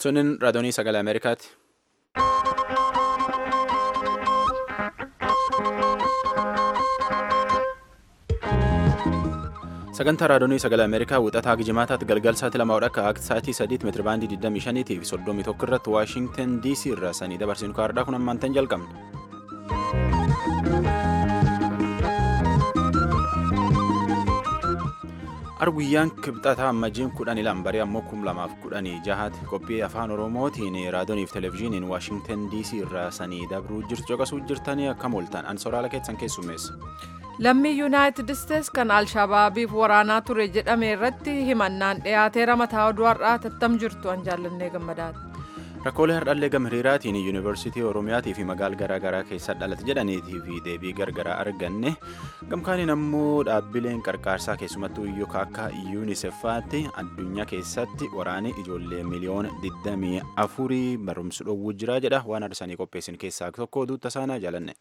Sunin raadiyoonii sagalee Ameerikaati. Sagantaa raadiyoonii sagalee Ameerikaa wixataa Gijimaataatti galgal sa'aatii lama akka akka sa'aatii sadiitti meetira baandii 25 fi 31 irratti Waashingtan DC irraa sanii dabarsinu kaardhaa kun ammaantan jalqabne. Arguyyaan kibxataa ammajjiin kudhanii lambarii ammoo kum lamaaf kudhanii jahaati qophii afaan oromootiin raadiyoonii fi televezyiiniin waashingtan dc irraa sanii dabruu jirtu caqasuu jirtanii akkam ooltan an soraala keessan keessummeessa. lammii yuunaayitid isteets kan alshabaabiif waraanaa ture jedhame irratti himannaan dhiyaateera mataa oduu har'aa tattam jirtu an jaallannee gammadaati. Rakkoolee hardhallee gama hiriiraatiin yuunivarsiitii Oromiyaatii fi magaala garaa garaa keessa dhalate jedhaniitii fi deebii gargaraa arganne gamkaaniin ammoo dhaabbileen qarqaarsaa keessumattuu iyyuu akka yuunisefaatti addunyaa keessatti waraanni ijoollee miliyoona 24 barumsa dhoowwuu jira jedha waan arsanii qopheessin keessaa tokko oduutta saanaa jaalanne.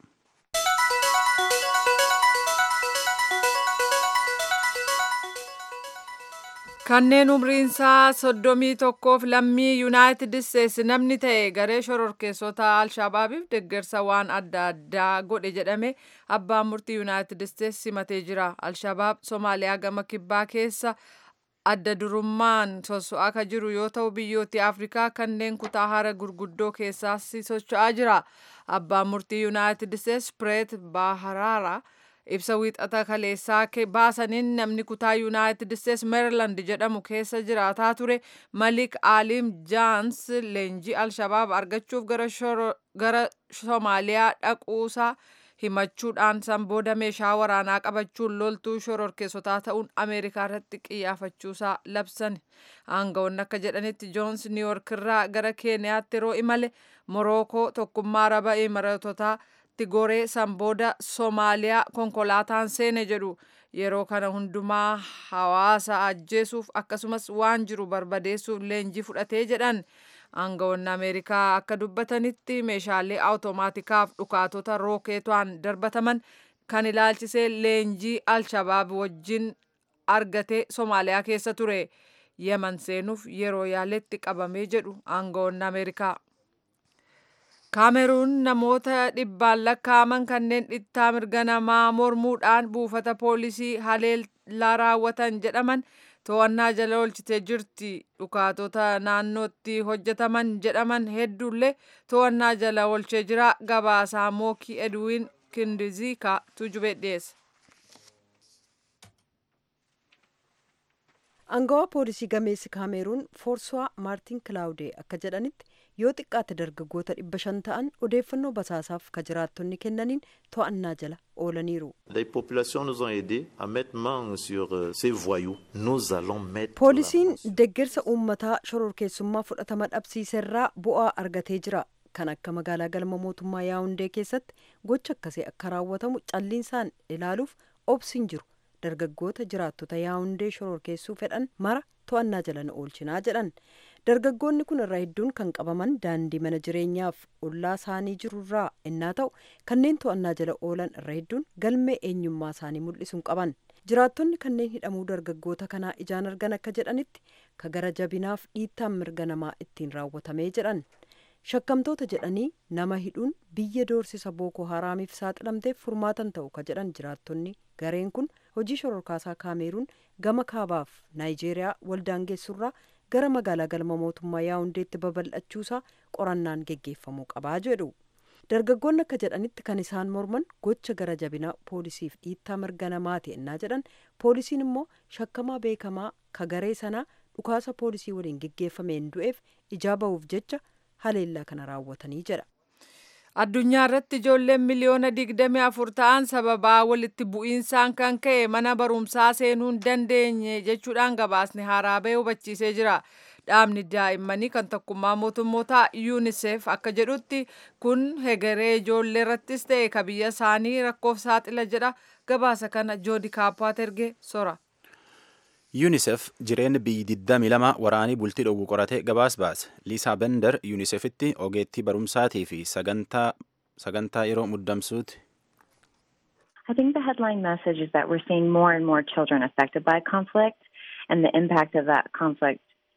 kanneen umriinsaa soddomii tokkoof lammii yuunaayitid isteetsi namni ta'e garee shororkeessota alshabaabiif deeggarsa waan adda addaa godhe jedhame abbaan murtii yuunaayitid isteetsi simatee jira alshabaab soomaaliyaa gama kibbaa keessa adda durummaan soso'aa akka jiru yoo ta'u biyyooti afrikaa kanneen kutaa hara gurguddoo keessaas socho'aa jira abbaan murtii yuunaayitid isteetsi pireet baaharaara. ibsa wiixata kaleessaa baasaniin namni kutaa yuunaayitid isteets meeriland jedhamu keessa jiraataa ture malik aaliim jaans leenjii alshabaab argachuuf gara soomaaliyaa dhaquusaa himachuudhaan san booda meeshaa waraanaa qabachuun loltuu shororkeessotaa ta'uun ameerikaa irratti qiyyaafachuusaa labsan aangawoonni akka jedhanitti joons niiyork irraa gara keeniyaatti yeroo imale morookoo tokkummaa araba imaratotaa goree san booda soomaaliyaa konkolaataan seene jedhu yeroo kana hundumaa hawaasa ajjeesuuf akkasumas waan jiru barbadeessuuf leenjii fudhatee jedhan aangawoonni ameerikaa akka dubbatanitti meeshaalee awutomaatikaaf dhukaatota rookeetaan darbataman kan ilaalchisee leenjii alshabaab wajjin argatee soomaaliyaa keessa ture yeman seenuuf yeroo yaaletti qabamee jedhu aangawoonni ameerikaa. kaameruun namoota dhibbaan lakkaa'aman kanneen dhittaa mirga namaa mormuudhaan buufata poolisii haleellaa raawwatan jedhaman to'annaa jala oolchitee jirti dhukaatota naannootti hojjetaman jedhaman hedduullee to'annaa jala oolchee jira gabaasaa mookii edwiin kindiziika tujube dhiyeessa. Angawaa poolisii gameessi kaameruun foorsuwaa maartiin kilaawudee akka jedhanitti yoo xiqqaate dargaggoota dhibba shan ta'an odeeffannoo basaasaaf ka jiraattonni kennaniin to'annaa jala oolaniiru. poolisiin deeggarsa uummataa shororkeessummaa fudhatama dhabsiiserraa bu'aa argatee jira kan akka magaalaa galma mootummaa yaawundee keessatti gocha akkasii akka raawwatamu calliinsaan ilaaluuf obsiin jiru dargaggoota jiraattota yaawundee shororkeessuu fedhan mara to'annaa jala na oolchinaa jedhan. dargaggoonni kun irraa hedduun kan qabaman daandii mana jireenyaaf ollaa isaanii jirurraa innaa ta'u kanneen to'annaa jala oolan irra hedduun galmee eenyummaa isaanii mul'isuun qaban jiraattonni kanneen hidhamuu dargaggoota kanaa ijaan argan akka jedhanitti ka gara jabinaaf dhiittaan mirga namaa ittiin raawwatamee jedhan shakkamtoota jedhanii nama hidhuun biyya doorsisa bookoo haraamiif saaxilamteef furmaatan ta'u ka jedhan jiraattonni gareen kun hojii shororkaasaa kaameruun gama kaabaaf naayijeeriyaa waldaangeessurraa gara magaalaa galma mootummaa yaawundeetti babal'achuusaa qorannaan geggeeffamuu qabaa jedhu dargaggoonni akka jedhanitti kan isaan morman gocha gara jabinaa poolisiif dhiittaa mirga namaati ennaa jedhan poolisiin immoo shakkamaa beekamaa ka garee sanaa dhukaasa poolisii waliin geggeeffameen du'eef ijaa ba'uuf jecha haleellaa kana raawwatanii jedha. addunyaa irratti ijoolleen miliyoona digdamii afur ta'an sababaa walitti bu'iinsaan kan ka'e mana barumsaa seenuu hin dandeenye jechuudhaan gabaasni haaraa ba'e hubachiisee jira dhaabni daa'immanii kan tokkummaa mootummoota yuunisef akka jedhutti kun hegeree ijoollee irrattis ta'e ka biyya isaanii rakkoof saaxila jedha gabaasa kana joodi kaappaat erge sora. yuunisef jireenya biyyi 22 waraanii bultii dhowwu qorate gabaas baase liisaa bender yuunisefitti ogeettii barumsaatii fi sagantaa yeroo muddamsuuti. I think the headline message is that we're seeing more and more children affected by conflict and the impact of that conflict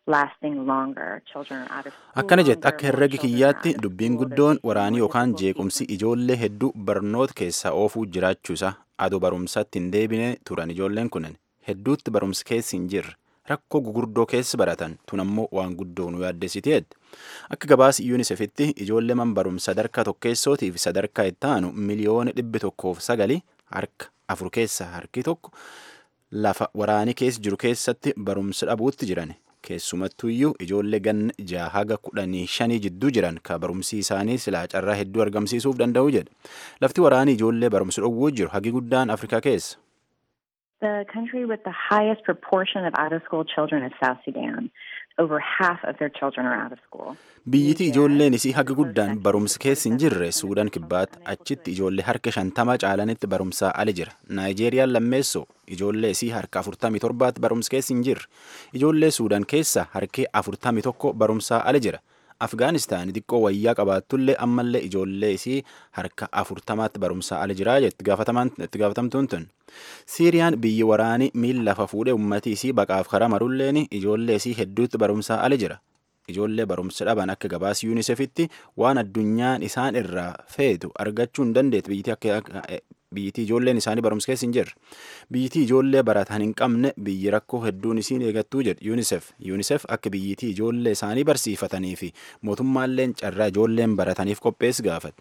lasting longer. Children are out of school akkana jette longer, akka more herregi children are kiyyaatti out of dubbiin school, they're guddoon facing waraanii more yookaan difficulties jeequmsi ijoollee hedduu barnoota keessaa oofuu jiraachuusa adoo barumsatti hin deebine turan ijoolleen kunin hedduutti barumsi keessi hin jirre rakkoo gugurdoo keessi baratan tun ammoo waan guddoo nu yaaddessiteedha akka gabaasi yuunisefitti ijoollee man barumsa sadarkaa tokkeessootii fi sadarkaa itti aanu miliyoona dhibbi tokkoof sagali harka afur keessa harki tokko lafa waraanii keessa jiru keessatti barumsa dhabuutti jiran keessumattuyyuu ijoollee ganna jaha haga kudhanii shanii jidduu jiran ka barumsi isaanii silaa carraa hedduu argamsiisuuf danda'u jedha lafti waraanii ijoollee barumsa dhowwuu jiru hagi guddaan afrikaa keessa The country with the highest proportion of out of school children is South Sudan. Over half of their children are out of school. biyyiti ijoolleen isii haga guddaan barumsa keessa hin jirre suudaan kibbaatti achitti ijoollee harka shantama caalanitti barumsaa ali jira naayijeeriyaan lammeessoo ijoollee isii harka afurtamii torbaatti barumsa keessa hin jirre ijoollee suudaan keessa harki afurtamii tokko barumsaa ali jira afgaanistaan xiqqoo wayyaa qabaattullee ammallee ijoollee isii harka afurtamaatti barumsaa ali jiraa jetti itti gaafatamtuun tun siiriyaan biyyi waraanii miila lafa fuudhee ummatii isii baqaaf karaa marulleen ijoollee isii hedduutti barumsaa ali jira ijoollee barumsa dhaban akka gabaas yuunisefitti waan addunyaan isaan irraa feetu argachuu hin dandeetti biyyittii akka biyyittii ijoolleen isaanii barumsa keessa hin jirre biyyittii ijoollee baratan hin qabne biyyi rakkoo hedduun isiin eegattuu jedhe yuunisef yuunisef akka biyyittii ijoollee isaanii barsiifatanii fi mootummaalleen carraa ijoolleen barataniif qopheessi gaafate.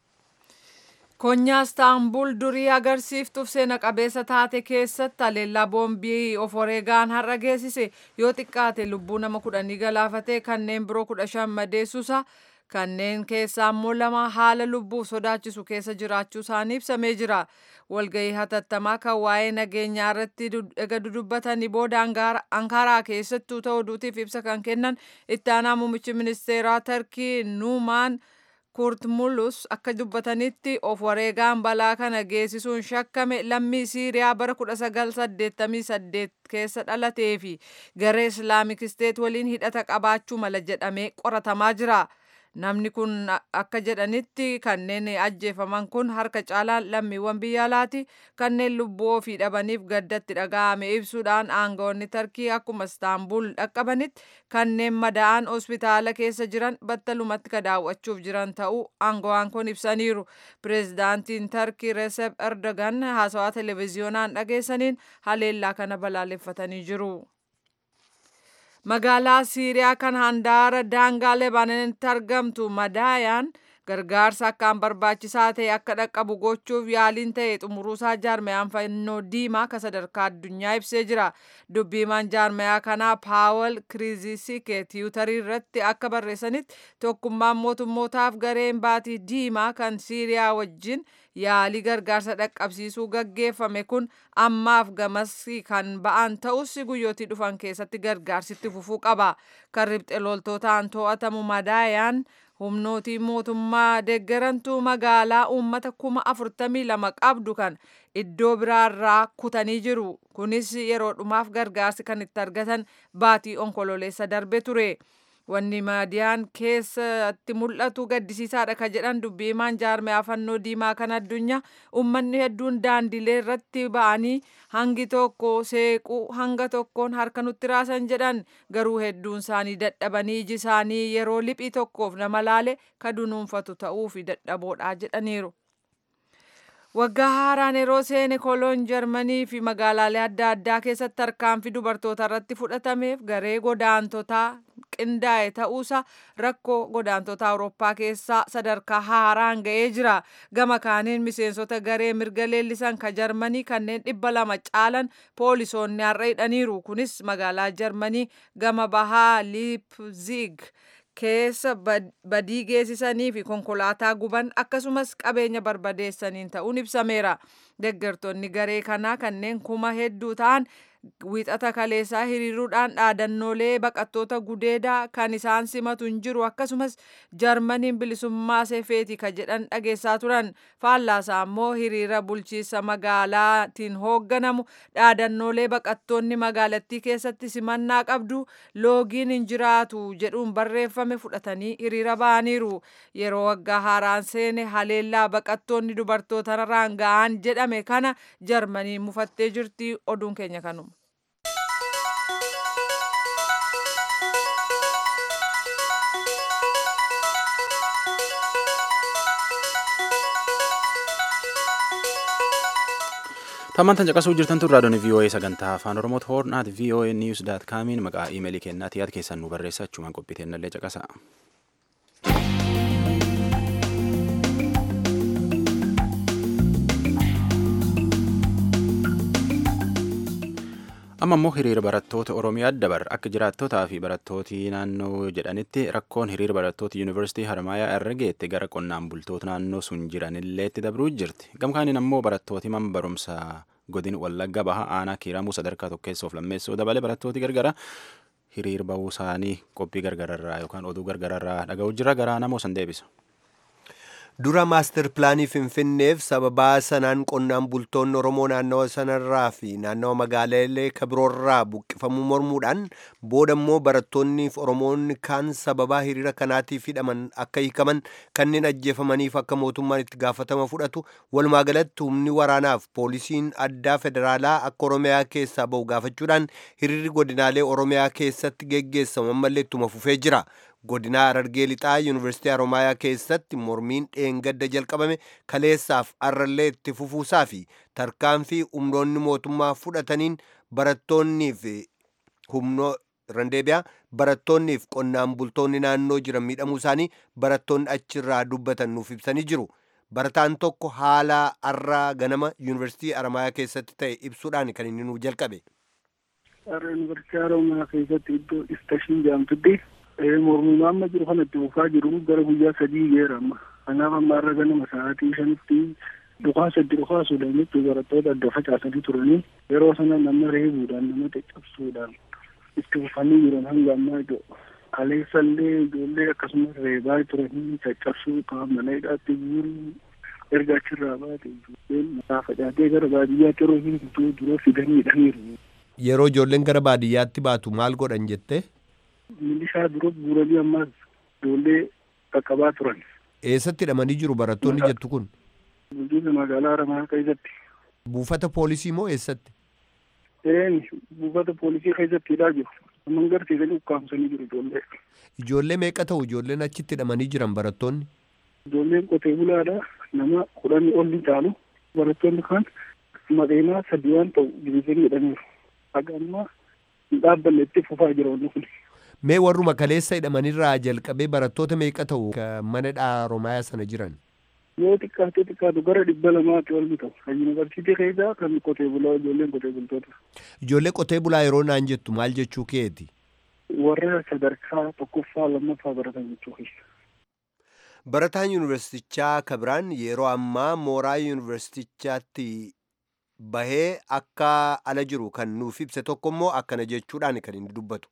Konyaa Istaanbul durii agarsiiftuuf seena qabeessa taate keessatti haleellaa boombii of wareegaan har'a geessise yoo xiqqaate lubbuu nama kudhanii galaafatee kanneen biroo kudha shan madeessuusa kanneen keessaa immoo lama haala lubbuuf sodaachisu keessa jiraachuu isaanii ibsamee jira. Walgahii hatattamaa kan waa'ee nageenyaa irratti ega dudubbatanii booda Ankaaraa keessattuu ta'uu duutiif ibsa kan kennan itti aanaa muummichi ministeeraa Tarkii Nuumaan Kurtmulus akka dubbatanitti of wareegaan balaa kana geessisuun shakkame lammii Siiriyaa bara 1988 keessa dhalatee fi garee Islaamik Isteet waliin hidhata qabaachuu mala jedhamee qoratamaa jira. Namni kun akka jedhanitti kanneen ajjeefaman kun harka caalaan lammiiwwan biyya alaati kanneen lubbuu ofii dhabaniif gaddatti dhaga'ame ibsuudhaan aangawoonni tarkii akkuma istaanbul dhaqqabanitti kanneen madaa'an hospitaala keessa jiran battalumatti ka daawwachuuf jiran ta'uu aangawaan kun ibsaniiru. Pireezidaantiin tarkii Recep Erdogan haasawaa televezyiyoonaan dhageessaniin haleellaa kana balaaleffatanii jiru. magaalaa siiriyaa kan handaara daangaa lebaananitti argamtu madaayaan gargaarsa akkaan barbaachisaa ta'e akka dhaqqabu gochuuf yaaliin ta'e xumuruusaa jaarmayaan fannoo diimaa ka sadarkaa addunyaa ibsee jira dubbiimaan jaarmayaa kanaa paawal kiriizisike tiwutarii irratti akka barreessanitti tokkummaan mootummootaaf gareen baatii diimaa kan siiriyaa wajjin yaalii gargaarsa dhaqqabsiisuu gaggeeffame kun ammaaf gamasii kan ba'an ta'us guyyootii dhufan keessatti gargaarsitti fufuu qaba kan ribxe loltootaan to'atamu madaayaan humnootii mootummaa deeggarantuu magaalaa uummata kuma afurtamii lama qabdu kan iddoo biraarraa kutanii jiru kunis yeroo dhumaaf gargaarsi kan itti argatan baatii onkololeessa darbe ture. wanni madiyaan keessatti mul'atu gaddisiisaadha ka jedhan dubbiimaan jaarmayaa fannoo diimaa kan addunyaa ummanni hedduun daandilee irratti ba'anii hangi tokko seequu hanga tokkoon harka nutti raasan jedhan garuu hedduun isaanii dadhabanii iji isaanii yeroo liphii tokkoof nama laale ka dunuunfatu ta'uu fi dadhaboodha jedhaniiru. waggaa haaraan yeroo seene koloon jarmanii fi magaalaalee adda addaa keessatti tarkaanfii dubartoota irratti fudhatameef garee godaantotaa qindaa'e ta'uusa rakkoo godaantota awurooppaa keessaa sadarkaa haaraan ga'ee jira gama kaaniin miseensota garee mirga leellisan ka jarmanii kanneen dhibba lama caalan poolisoonni har'a hidhaniiru kunis magaalaa jarmanii gama bahaa liipzig keessa badii geessisanii fi konkolaataa guban akkasumas qabeenya barbadeessaniin ta'uun ibsameera. Deeggartoonni garee kanaa kanneen kuma hedduu ta'an wiixata kaleessaa hiriiruudhaan dhaadannoolee baqattoota gudeedaa kan isaan simatu hin jiru akkasumas jarmaniin bilisummaa seefeeti ka jedhan dhageessaa turan faallaasaa immoo hiriira bulchiisa magaalaatiin hoogganamu dhaadannoolee baqattoonni magaalattii keessatti simannaa qabdu loogiin hin jiraatu jedhuun barreeffame fudhatanii hiriira ba'aniiru yeroo waggaa haaraan seene haleellaa baqattoonni dubartootarraan ga'an jedhame kana jarmaniin mufattee jirti oduun keenya kanuma. Tammantan caqasuu jirtan tun raadiyoon VOA sagantaa afaan Oromoo hoornaat VOA News daat kaamiin maqaa iimeelii kennaatii yaad keessan nu barreessa achumaan qophiteennallee caqasa. amma immoo hiriira barattoota oromiyaa dabar akka jiraattotaa fi barattooti naannoo jedhanitti rakkoon hiriira barattoota yuunivarsiitii harmaayaa irra geette gara qonnaan bultoota naannoo sun jiranillee itti dabruu jirti gamkaaniin ammoo barattooti man barumsa godin wallagga baha aanaa kiiramuu sadarkaa tokkeessoof lammeessoo dabalee barattooti gargara hiriir bahuu isaanii qophii gargararraa yookaan oduu gargararraa dhaga'u jira garaa namoo san deebisa. dura maastar pilaanii finfinneef sababaa sanaan qonnaan bultoonni oromoo naannawa sanarraa fi naannawa magaalaalee kabiroorraa buqqifamuu mormuudhaan booda immoo barattoonniif oromoonni kaan sababaa hiriira kanaatiif hidhaman akka hiikaman kanneen ajjeefamaniif akka mootummaan itti gaafatama fudhatu walumaa galatti humni waraanaaf poolisiin addaa federaalaa akka oromiyaa keessaa bahu gaafachuudhaan hiriirri godinaalee oromiyaa keessatti geggeessamu ammallee ittuma fufee jira. godinaa Harargee lixaa yuunivarsiitii Haromaayaa keessatti mormiin dheengadda jalqabame kaleessaaf arrallee itti fufuusaa fi tarkaanfii humnoonni mootummaa fudhataniin barattoonniif humnoo randeebiyaa barattoonniif qonnaan bultoonni naannoo jiran miidhamuu isaanii barattoonni achirraa dubbatan nuuf ibsanii jiru. Barataan tokko haala har'aa ganama yuunivarsiitii Haromaayaa keessatti ta'e ibsuudhaan kan inni nuuf jalqabe. Har'a yuunivarsiitii Haromaayaa keessatti iddoo istashiin jedhamtutti mormuun amma jiru kanatti bufaa jiru gara guyyaa sadii geera amma kanaaf amma irra ganama sa'aatii shanitti dhukaa saddi dhukaa suudhaan jechuun barattoota adda facaasanii turanii yeroo sana nama reebuudhaan nama caccabsuudhaan itti fufanii jiran hanga ammaa iddoo kaleessallee ijoollee akkasumas reebaa turanii caccabsuu qaama mana hidhaatti guuruu erga achirraa baate ijoolleen mataa facaatee gara baadiyyaatti yeroo hin dura fidanii hidhaniiru. Yeroo ijoolleen gara baadiyyaatti baatu maal godhan jettee? milishaa dura guuranii ammas ijoollee qaqqabaa turan. Eessatti hidhamanii jiru barattoonni jettu kun? Bulchiinsa magaalaa Haramaa keessatti. Buufata poolisii moo eessatti? Een buufata poolisii keessatti hidhaa jiru. Amman garsiisanii ukkaamsanii jiru ijoollee. Ijoollee meeqa ta'u ijoolleen achitti hidhamanii jiran barattoonni? Ijoolleen qotee bulaadha. Nama kudhanii ol ni caalu. Barattoonni kaan maqeenaa sadii waan ta'u dibiisanii hidhaniiru. Haga ammaa hin dhaabbanne itti fufaa jira wanni kun. Mee warruma kaleessa hidhamanirraa jalqabee barattoota meeqa ta'u mana Haromaayaa sana jiran? Yoo xiqqaatee xiqqaatu gara dhibba lamaatti ol ta'u. Kan yuunivarsiitii keessaa kan qotee bulaa ijoolleen qotee bultoota. Ijoollee qotee bulaa yeroo naan jettu maal jechuu keeti? Warra sadarkaa tokkoffaa lammaffaa baratan jechuu keessa. Barataan yuunivarsiitichaa Kabiraan yeroo ammaa mooraa yuunivarsiitichaatti bahee akka ala jiru kan nuuf ibse tokko immoo akkana jechuudhaan kan inni dubbatu.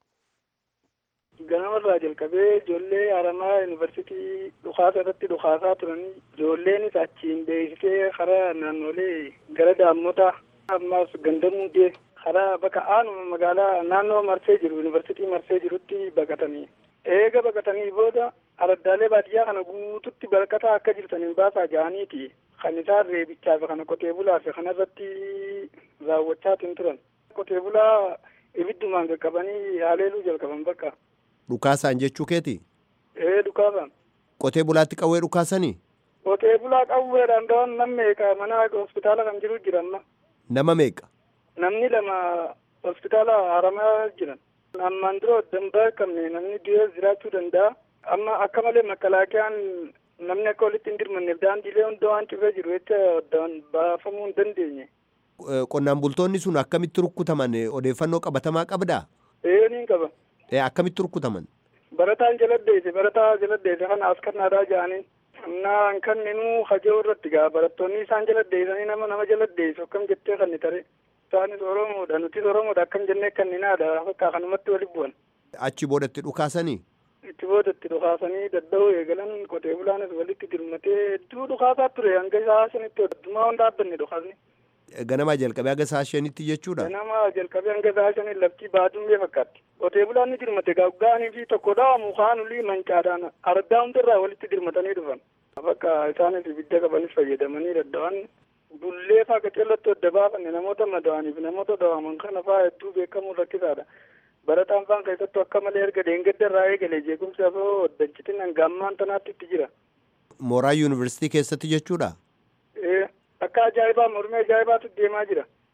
Ganamarraa jalqabee ijoollee Haramaa yuunivarsiitii dhukaasa irratti dhukaasaa turanii ijoolleenis achiin beeksisee karaa naannolee gara daammotaa ammaas gandamuu karaa bakka aanuma magaalaa naannoo marsee jiru yuunivarsiitii marsee jirutti baqatanii eega baqatanii booda araddaalee baadiyyaa kana guututti baqataa akka jirtaniin baasaa ja'aniiti kan isaan reebichaa fi kana qotee bulaa fi kana irratti raawwachaatiin turan qotee bulaa ibiddumaan qaqqabanii haleeluu jalqaban bakka. Dhukaasaan jechuu keeti? Ee dhukaasaan. Qotee bulaatti qawwee dhukaasanii? Qotee bulaa qawweedhaan da'oon nam meeqa mana hospitaala kan jiru jira amma. Nama meeqa? Namni lama hospitaala haramaa jiran. Ammaan dura dambaa qabne namni du'ee jiraachuu danda'a. Amma akka malee makalaakiyaan namni akka walitti hin dirmanneef daandiilee hunda waan cufee jiru jecha baafamuu hin dandeenye. Qonnaan bultoonni sun akkamitti rukkutaman odeeffannoo qabatamaa qabdaa? Ee niin qaba. akkamitti rukkutaman? Barataan jaladdeesse barataa jaladdeesse kana as kannaadhaa jedhanii naan kanninuu hajoo irratti gaa barattoonni isaan jaladdeessanii nama nama jaladdeessu akkam jettee kanni tare isaanis oromoodha nutis oromoodha akkam jennee kanninaadha fakkaa kanumatti wali bu'an. Achi boodatti dhukaasanii? Itti boodatti dhukaasanii dadda'uu eegalan qotee bulaanis walitti dirmatee hedduu dhukaasaa ture hanga isaa shanitti addumaa hin dhaabbanne dhukaasni. Ganamaa jalqabee hanga isaa shanitti jechuudha? Ganamaa jalqabee hanga isaa shanii lafti baadumee fakkaatti. Qotee bulaan ni dirmate gaa'anii fi tokko dhaamu kaanulii mancaadhaan ardaa hundarraa walitti dirmatanii dhufan. Bakka isaanis ibidda qabanis fayyadamanii dadda'an bullee faa qaceellatti adda baafanne namoota madaa'aniif namoota dhawaman kana faa hedduu beekamuun rakkisaadha. Barataan faan keessattuu akka malee erga deengadda irraa eegalee jeequmsi afoo oddachitin hanga ammaan tanaatti itti jira. Mooraa yuunivarsiitii keessatti jechuudha? Ee akka ajaa'ibaa mormii ajaa'ibaatu deemaa jira.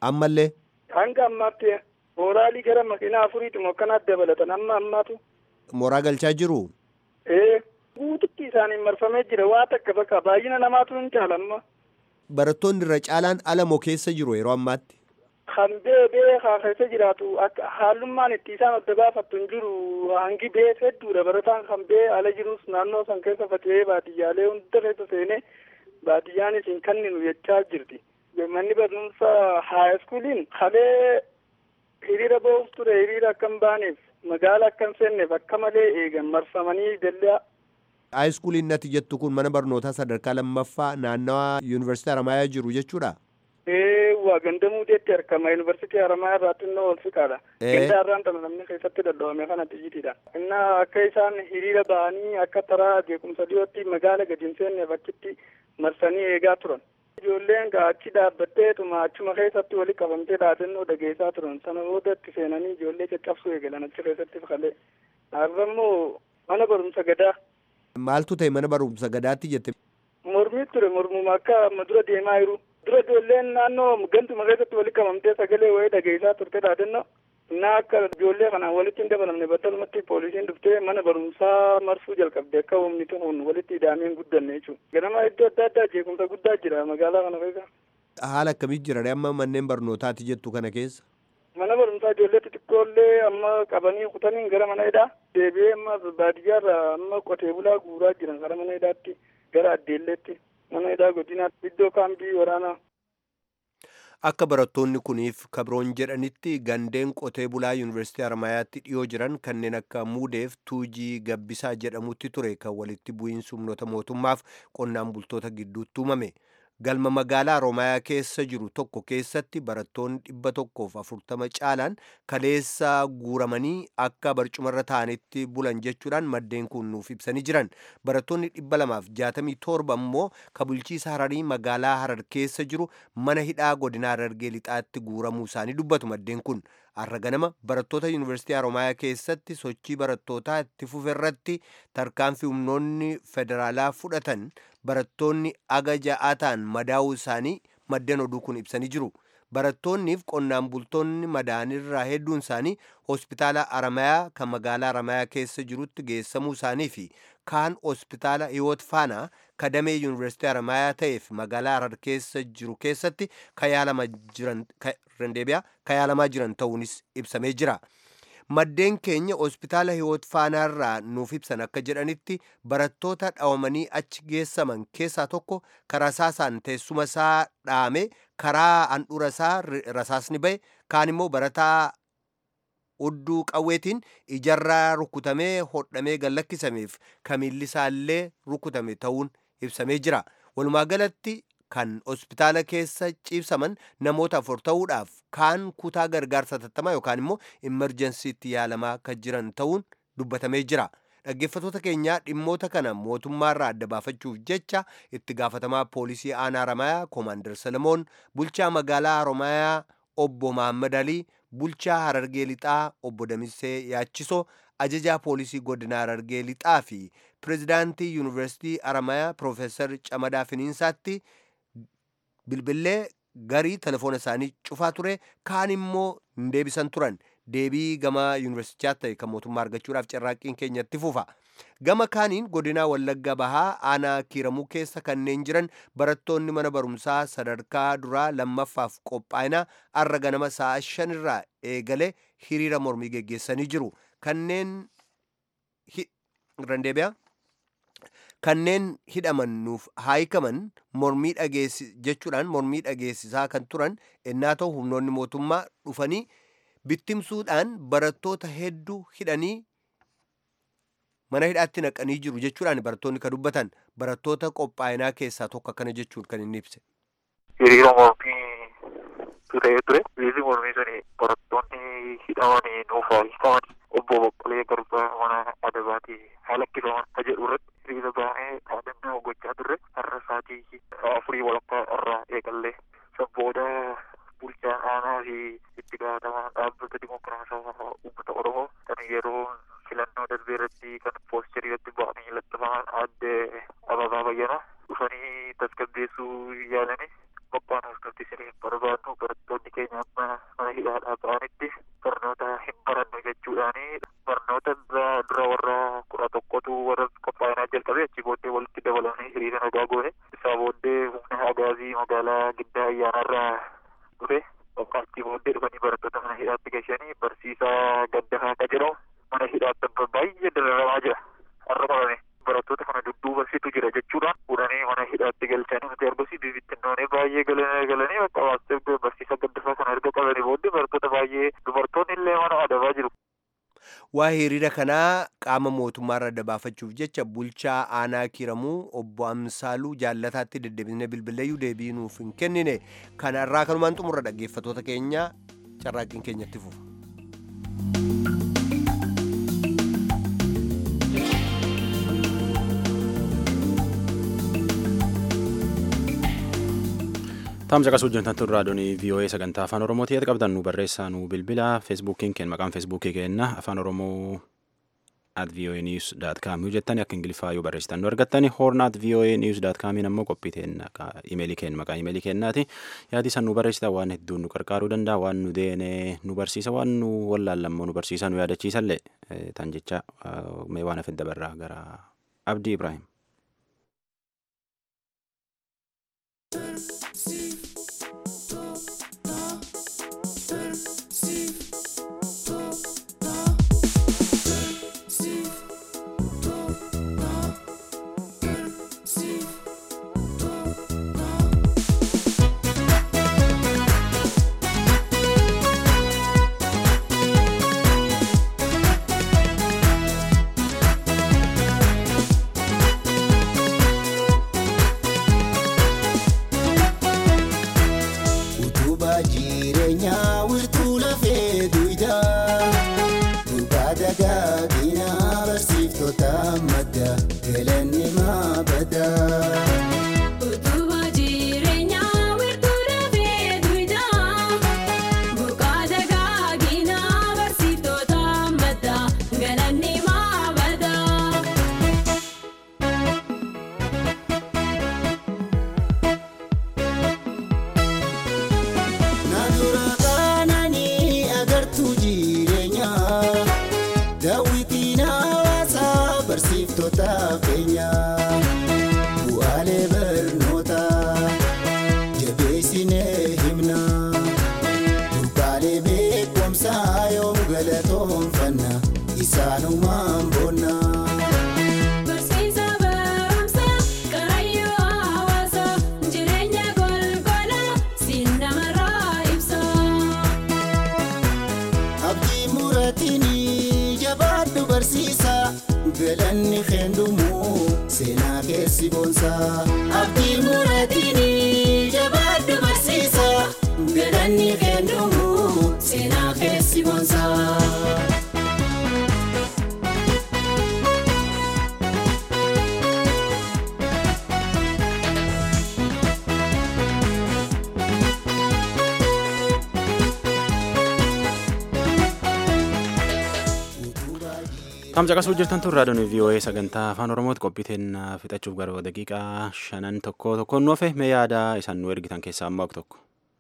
ammallee hanga ammaatti mooraalii gara makiinaa afuriitu akkanaatti dabalatan amma ammaatu mooraa galchaa jiru ee guututti isaaniin marfamee jira waa takka bakka baay'ina namaatu hin caalamma barattoonni irra caalaan alamoo keessa jiru yeroo ammaatti kan bee bee haa keessa jiraatu akka haalummaan itti isaan adda baafattu hin jiru hangi bee hedduudha barataan kan bee ala jirus naannoo san keessa faca'ee baadiyyaalee hunda keessa seenee baadiyyaanis hin kanninu jechaa jirti manni barumsa haayiskuuliin kalee hiriira ba'uuf ture hiriira akkam baaneef magaala akkam seenneef akka malee eegan marfamanii dallaa haayiskuuliin natti jettu kun mana barnootaa sadarkaa lammaffaa naannawa yuunivarsiitii Haramaayaa jiru jechuudha. ee waa gandamuuteetti argama yuunivarsiitii Haramaayaa irraa xinnoo ol siqaadha Ee. gandaa irraan tana namni keessatti dadhabame kanatti jitiidha inna akka isaan hiriira ba'anii akka taraa jeequmsa dhiyootti magaala gadi hin seenneef achitti marsanii eegaa turan ijoolleen gaa achi dhaabbatteetuma achuma keessatti wali qabamtee dhaadannoo dhageessaa turan sana booda itti seenanii ijoollee caccabsuu eegalan achi keessatti kalee har'a immoo mana barumsa gadaa Maaltu ta'e mana barumsa gadaatti jette mormii ture mormuma akka amma dura deemaa jiru dura ijoolleen naannoo ganduma keessatti walitti qabamtee sagalee wayii dhageessaa turte dhaadannoo innaa akka ijoollee kanaan walitti hin dabalamne battalumatti poolisiin dhuftee mana barumsaa marsuu jalqabde akka humni kun walitti hidhaamee hin guddanne jechuudha ganama iddoo adda addaa jeequmsa guddaa jira magaalaa kana keessa haala akkamii jira amma manneen barnootaati jettu kana keessa. mana barumsaa ijoollee xixiqqoollee amma qabanii kutaniin gara mana hidhaa deebi'ee amma baadiyyaarraa amma qotee bulaa guuraa jiran gara mana hidhaatti gara addeelleetti mana hidhaa godinaatti iddoo kaambii waraanaa Akka barattoonni kuniif kabroon jedhanitti gandeen qotee bulaa yuunivarsiitii Haramaayaatti dhiyoo jiran kanneen akka muudeef tuujii gabbisaa jedhamutti ture kan walitti bu'iinsi humnoota mootummaaf qonnaan bultoota gidduutti uumame. Galma magaalaa Haromaayaa keessa jiru tokko keessatti barattoonni dhibba tokkoof afurtama caalaan kaleessa guuramanii akka barcumarra ta'anitti bulan jechuudhaan maddeen kun nuuf ibsanii jiran. Barattoonni dhibba lamaaf jaatamii torba immoo ka bulchiisa Hararii magaalaa Harar keessa jiru mana hidhaa godina Harargee lixaatti guuramuu isaanii dubbatu maddeen kun. Har'a ganama barattoota yuunivarsiitii Haromaayaa keessatti sochii barattootaa itti fufe irratti tarkaanfii humnoonni federaalaa fudhatan barattoonni aga ja'aa ta'an madaa'uu isaanii maddeen oduu kun ibsanii jiru. Barattoonniif qonnaan bultoonni madaa'anirraa hedduun isaanii hospitaala Haramayaa kan magaalaa Haramayaa keessa jirutti geessamuu isaanii fi kaan hospitaala Hiwoot Faanaa kadamee yuunivarsiitii Haramayaa ta'eef magaalaa Harar keessa jiru keessatti kayaalamaa jiran rendeebiyaa kayaalamaa jiran ta'uunis ibsamee jira. Maddeen keenya hospitaala Hiwoot Faanaarraa nuuf ibsan akka jedhanitti barattoota dhawamanii achi geessaman keessaa tokko karaa rasaasaan teessuma isaa dhaame karaa handhuura isaa rasaasni ba'e kaan immoo barataa hudduu qawweetiin ijarraa rukutamee hodhamee gallakkisameef kamiilli isaallee rukutame ta'uun ibsamee jira. Walumaa galatti kan hospitaala keessa ciibsaman namoota afur ta'uudhaaf kaan kutaa gargaarsa tattamaa yookaan immoo imerjensiitti yaalamaa kan jiran ta'uun dubbatamee jira. Dhaggeeffattoota keenyaa dhimmoota kana mootummaarraa adda baafachuuf jecha itti gaafatamaa poolisii aanaa Haramayaa Koomaandar Salamoon, bulchaa magaalaa Haramayaa obbo Mahammad Alii, bulchaa Harargee Lixaa obbo Damissee Yaachisoo, ajajaa poolisii godina Harargee Lixaa fi pirezidaantii yuunivarsiitii Haramayaa Piroofeesar Camadaa Finiinsaatti bilbillee garii telefoona isaanii cufaa ture kaan immoo hin deebisan turan deebii gama yuunivarsitichaa ta'e kan mootummaa argachuudhaaf carraaqqiin keenyatti fufa gama kaaniin godinaa wallagga bahaa aanaa kiiramuu keessa kanneen jiran barattoonni mana barumsaa sadarkaa duraa lammaffaaf qophaa'ina arra ganama sa'a shanirraa eegale hiriira mormii geggeessanii jiru kanneen randeebiyaa kanneen hidhaman nuuf haayikaman mormii dhageessi jechuudhaan mormii dhageessisaa kan turan ennaa ta'u humnoonni mootummaa dhufanii bittimsuudhaan barattoota hedduu hidhanii mana hidhaatti naqanii jiru jechuudhaan barattoonni kan dubbatan barattoota qophaa'inaa keessaa tokko akkana jechuun kan inni ibse. hiriira mormii turee ture hiriirri mormii suni barattoonni hidhamanii nuuf haayikaman obbo Boqqolee Garbaa mana adabaatii haala kifaman ka jedhu irratti hiriira baanee dhaadannoo gochaa turre har'a sa'aatii afurii walakkaa irraa eegallee san booda bulchaan aanaa fi itti gaafatamaan dhaabbata dimokiraatawaa uummata oromoo kan yeroo filannoo darbee irratti kan poosterii irratti ba'anii lattafaman adde ababaa bayyana dhufanii tasgabbeessuu yaalanii qophaan hordofti isiniif barbaadnu barattoonni keenya amma mana hidhaadhaa ba'anitti barnoota hin barannu jechuudhaani barnoota dura warra kudha tokkotu warra qophaa'inaa jalqabe achi booddee walitti dabalanii hiriira nagaa goone isaa booddee humna agaazii magaalaa giddaa ayyaanarraa dhufe achi booddee dhufanii barattoota mana hidhaatti geessanii barsiisaa gaddahaa akka jedhamu mana hidhaatti baay'ee dararamaa jira har'a qabame barattoota kana dudduubasitu jira jechuudhaan fuudhanii mana hidhaatti galchanii nuti argusi bibittinnoonee baay'ee galanii galanii bakka waastee barsiisa gaddasaa kana erga qabanii booddee barattoota baay'ee dubartoonni illee mana adabaa jiru. Waa hiriira kanaa qaama mootummaarra adda baafachuuf jecha bulchaa aanaa kiramuu obbo Amsaaluu jaallataatti deddeebisnee bilbileeyyuu deebii nuuf hin kennine kanarraa kanumaan xumurra dhaggeeffatoota keenya carraaqqiin keenyatti fufa. Taamsa qasuu hojjetan turraa doonii VOA sagantaa afaan Oromooti yoo qabdan nu barreessaa nu bilbila feesbuukiin keenya maqaan feesbuukii keenya afaan Oromoo at VOA news dot com yoo jettani akka ingiliffaa yoo barreessitan nu argattani horn at VOA news dot comiin ammoo qophii teenya imeelii keenya maqaa imeelii keenyaati yaadi san nu barreessita waan hedduun nu qarqaaruu danda'a waan nu deene nu barsiisa waan nu wallaallammoo nu barsiisa nu yaadachiisallee tan jecha mee waan hafe dabarraa gara Abdii Ibrahim. galanni keendumu seenaa keessi boonsa abdii muraatiini jabaaddu barsiisa galanni keendumu seenaa keessi boonsa. Tamsa qasuu jirtan tun raadiyoon VOA sagantaa afaan Oromooti qophiiteen fixachuuf gara daqiiqaa shanan tokko tokkoon nuufe mee yaada isaan nu ergitan keessaa ammoo tokko.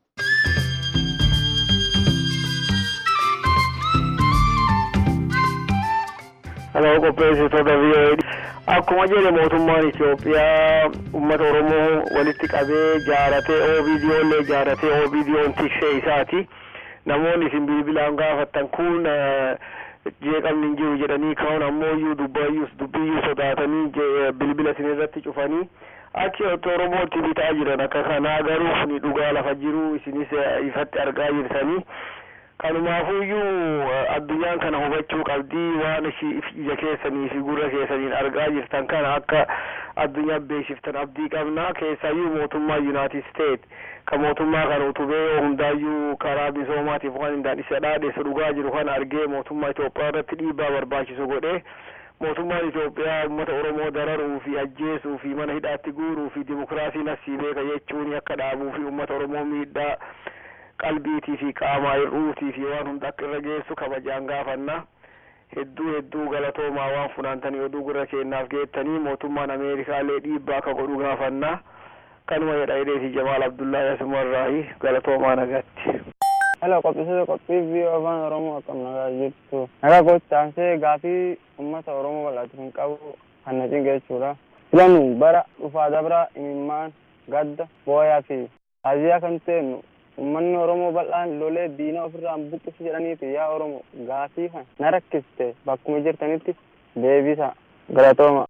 Hello qopheessitoota VOA. Akkuma jedhe mootummaan Itoophiyaa uummata Oromoo walitti qabee jaaratee OBDOllee jaaratee OBDOn tiksee isaati. Namoonni isin bilbilaan gaafattan kun jeeqamni hin jiru jedhanii ka'uun ammoo iyyuu dubbayyuus dubbiyyuu sodaatanii bilbila isin irratti cufanii achi Oromootti bitaa jiran akka kanaa garuu kuni dhugaa lafa jiru isinis ifatti argaa jirtanii. Kanumaafuyyuu addunyaan kana hubachuu qabdii waan ija keessanii fi gurra keessaniin argaa jirtan kana akka addunyaa beeksiftan abdii qabna keessayyuu mootummaa United States ka mootummaa kana utubee hundaayyuu karaa misoomaatiif waan hindaan isa dhaadheessu dhugaa jiru kana argee mootummaa Itoophiyaa irratti dhiibbaa barbaachisu godhee mootummaan Itoophiyaa uummata Oromoo dararuu fi ajjeesuu fi mana hidhaatti guuruu fi dimokiraasiin asii beeka jechuun akka dhaabuu fi uummata Oromoo miidhaa qalbiitii fi qaamaa hir'uutii fi waan hunda akka irra geessu kabajaan gaafanna hedduu hedduu galatoomaa waan funaantanii oduu gurra keennaaf geettanii mootummaan ameerikaallee dhiibbaa akka godhu gaafanna kanuma jedha hidheeti jamaal abdullaahi asumarraayi galatoomaa nagaatti. Hello, qophiisota qophii viiyoo afaan Oromoo akkam nagaa jirtu. Nagaa gochaansee gaafii uummata Oromoo bal'aatu hin qabu kan na cinqe jechuudha. Filannu bara dhufaa dabra imimmaan gadda booyaa fi haaziyaa kan ta'ennu uummanni Oromoo bal'aan lolee diina ofirraan buqqisu jedhaniiti yaa Oromoo gaafii kan na rakkiste bakkuma jirtanitti deebisa galatooma.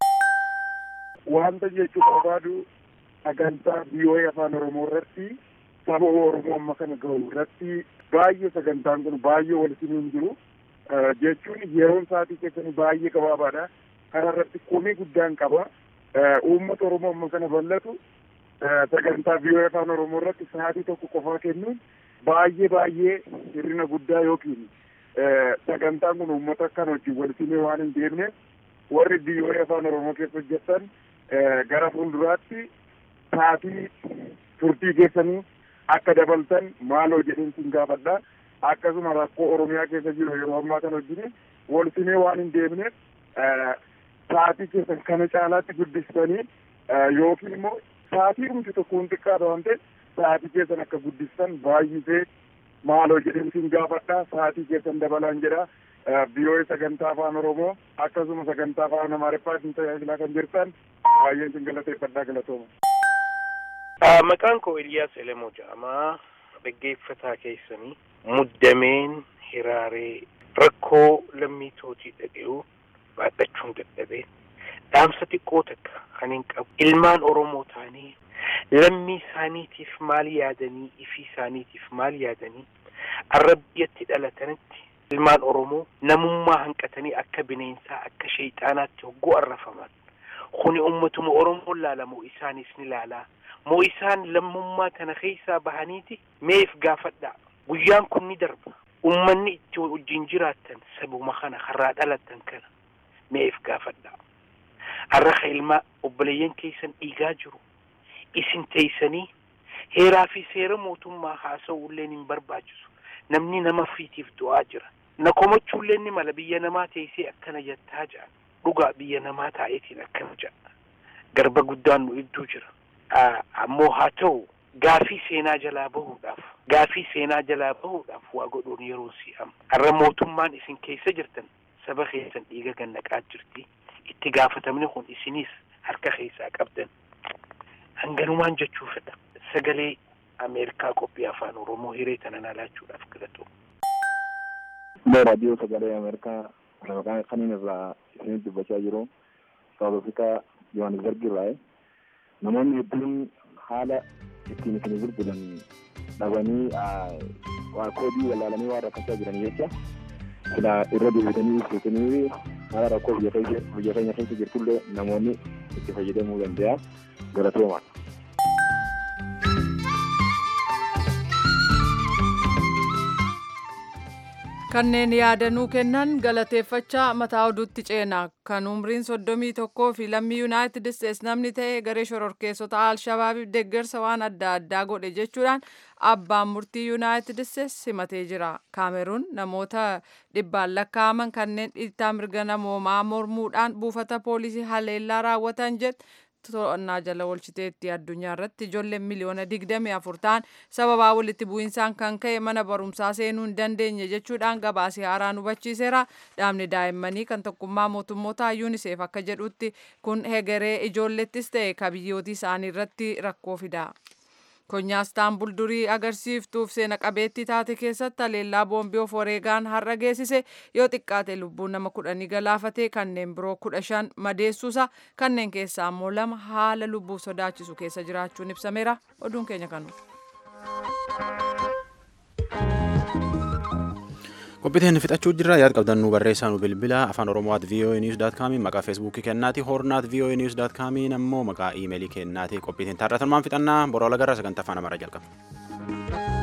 Wanta jechuu barbaadu sagantaa viiyoo afaan Oromoo irratti saba Oromoo amma kana gahu irratti baay'ee sagantaan kun baay'ee walitti hin jiru jechuun yeroon isaatii keessanii baay'ee gabaabaadha. Kana irratti komii guddaan qaba. Uummata Oromoo amma kana bal'atu sagantaa viiyoo afaan Oromoo irratti sa'aatii tokko qofaa kennuun baay'ee baay'ee hirrina guddaa yookiin sagantaan kun uummata akkan wajjin walitti waan hin deemneef warri viiyoo afaan Oromoo keessa hojjetan gara fuulduraatti sa'aatii turtii keessanii akka dabaltan maaloo jedheen sin gaafadha akkasuma rakkoo oromiyaa keessa jiru yeroo ammaa kana wajjin walsimee waan hin deemneef sa'aatii keessan kana caalaatti guddistanii yookiin immoo sa'aatii dhumti tokko hin xiqqaata waan ta'eef sa'aatii keessan akka guddistan baay'isee maaloo jedheen sin gaafadha sa'aatii keessan dabalaan jedha biyyoota sagantaa afaan oromoo akkasuma sagantaa afaan amaariffaatiin tajaajilaa kan jirtan baay'een sin galateeffadhaa galatooma. Maqaan koo Eliyaas Elemoo jedhama. Dhaggeeffataa keessanii muddameen hiraaree rakkoo lammii tootii dhaga'uu baadhachuun dadhabee dhaamsa xiqqoo takka kan hin qabu. Ilmaan Oromoo taanii lammii isaaniitiif maal yaadanii ifii isaaniitiif maal yaadanii arra biyyatti dhalatanitti ilmaan Oromoo namummaa hanqatanii akka bineensaa akka sheexaanaatti hogguu arrafaman. Kuni ummatuma Oromoon laalamu isaanis ni laalaa. moo isaan lammummaa kana keessaa bahaniiti meef gaafadha guyyaan kun ni darba ummanni itti wajjin jiraattan sabuma kana harraa dhalattan kana meef gaafadha har'a ka ilmaa obboleeyyan keessan dhiigaa jiru isin teeysanii heeraa fi seera mootummaa haasa'uulleen hin barbaachisu namni nama fiitiif du'aa jira na komachuullee ni mala biyya namaa teessee akkana jettaa jedha dhugaa biyya namaa taa'eetiin akkana jedha garba guddaan nu idduu jira ammoo haa ta'u gaafii seenaa jalaa bahuudhaaf gaafii seenaa jalaa bahuudhaaf waa godhuun yeroo si'am har'a mootummaan isin keessa jirtan saba keessan dhiiga gannaqaa jirti itti gaafatamni kun isinis harka keessaa qabdan hanganumaan jechuu fedha sagalee ameerikaa qophii afaan oromoo hiree tanan alaachuudhaaf galatu. raadiyoo sagalee ameerikaa maqaan kaniin irraa isinitti dubbachaa jiru saawut afrikaa yohaannisberg irraa namoonni hedduun haala ittiin isin gurguran dhabanii waa koodii wallaalanii waa rakkachaa jiran jecha sila irra deebitanii ibsitanii haala rakkoo biyya keenya keessa jirtullee namoonni itti fayyadamuu danda'a galatooma. kanneen yaadanuu kennan galateeffachaa mataa oduutti ceena kan umriin soddomii tokkoo fi lammii yuunaayitid isteets namni ta'e garee shororkeessota alshabaabiif deeggarsa waan adda addaa godhe jechuudhaan abbaan murtii yuunaayitid isteets himatee jira kaameruun namoota dhibbaan lakkaa'aman kanneen dhiittaa mirga namoomaa mormuudhaan buufata poolisii haleellaa raawwatan jedhe to'annaa jala oolchiteetti addunyaa irratti ijoolleen miliyoona digdamii afur ta'an sababaa walitti bu'insaan kan ka'e mana barumsaa seenuu hin dandeenye jechuudhaan gabaasee haaraan hubachiiseera dhaabni daa'immanii kan tokkummaa mootummoota yuuniseef akka jedhutti kun hegeree ijoollettis ta'e ka biyyooti isaanii irratti rakkoo fida. konyaa istaanbul durii agarsiiftuuf seena qabeettii taate keessatti haleellaa boombii of wareegaan har'a geessise yoo xiqqaate lubbuun nama kudhanii galaafatee kanneen biroo kudha shan madeessuusa kanneen keessaa ammoo lama haala lubbuu sodaachisu keessa jiraachuun ibsameera oduun keenya kanu. qophiiteen fixachuu jirra yaad qabdan nu barreessaa nu bilbila afaan oromoot voa news dot com maqaa feesbuukii kennaati hornaat voa news dot com ammoo maqaa iimeelii kennaati qophiiteen taarratan maan fixannaa boroo lagarra sagantaa afaan amaaraa jalqaba.